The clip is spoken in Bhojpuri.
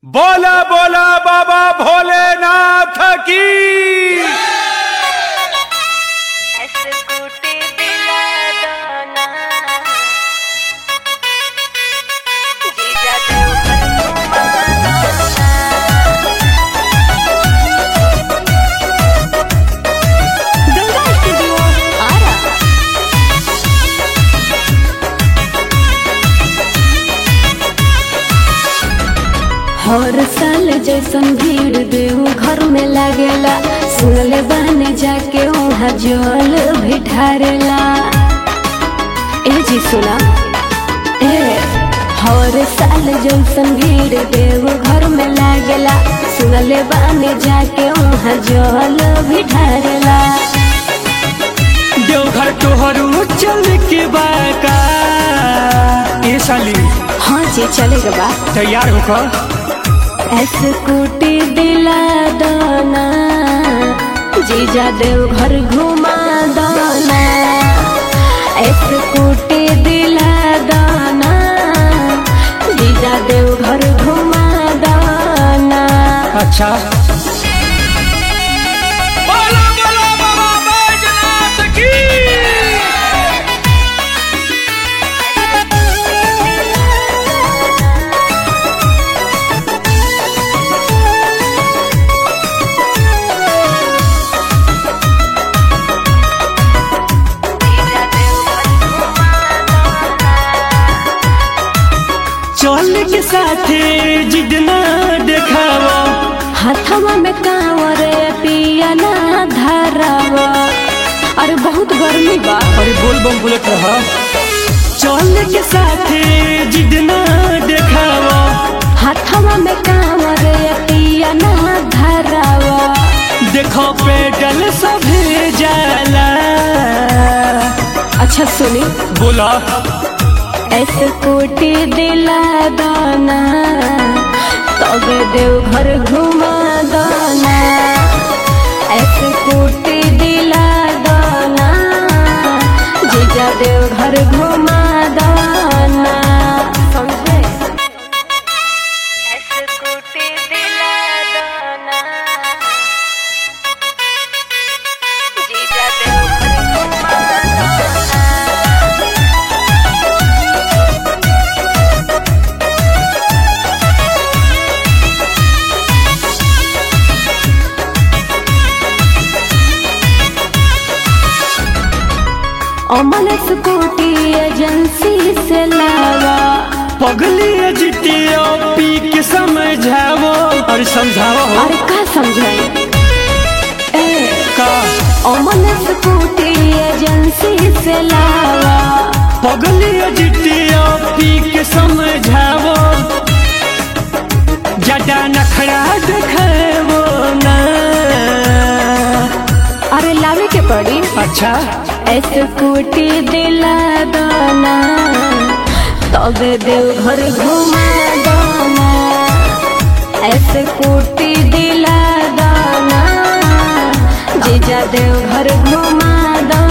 बोला बोला बाबा भोलेनाथ की स्कूटी दिला दोना जीजा देव पर गंगा स्टूडियो आरा हर साल जैसन भीड़ देव घर में लागेला सुनले बने जाके वहाँ जल भी ढारेला ए जी सुना ए हर साल जैसन भीड़ देव घर में लागेला सुनले बने जाके वहाँ जल भी ढारेला देवघर तोहरू चल के बाका ए साली हाँ जी चलेगा बा तैयार होकर स्कूटी दिला दाना जीजा देव घर घुमा दाना स्कूटी दिला दाना जीजा देव घर घुमा दाना अच्छा बोला बोला बाबा बैजनाथ की चल के साथे जिद ना देखावा हाथवा में कांवर पिया ना धरावा अरे बहुत गर्मी बा अरे बोल बम बोलत रहा चल के साथे जिद ना देखावा हाथवा में कांवर पिया ना धरावा देखो पेडल सभे जाला अच्छा सुनी बोला स्कूटी दिला दाना तबे देव घर घुमा दाना स्कूटी दिला दाना जीजा देव घर घुमा दाना समझे स्कूटी दिला दाना जीजा देव घर घुमा दाना अमन स्कूटी एजेंसी से लावा पगली जितिया पी के समझावो और समझावो हो अरे का समझाई ए का अमन स्कूटी एजेंसी से लावा पगली जितिया पी के समझावो ज्यादा नखरा देखावो ना अरे लावे के पड़ी अच्छा स्कूटी दिला दाना तबे देव घर घुमा दाना स्कूटी दिला दाना जीजा देव घर घुमा दाना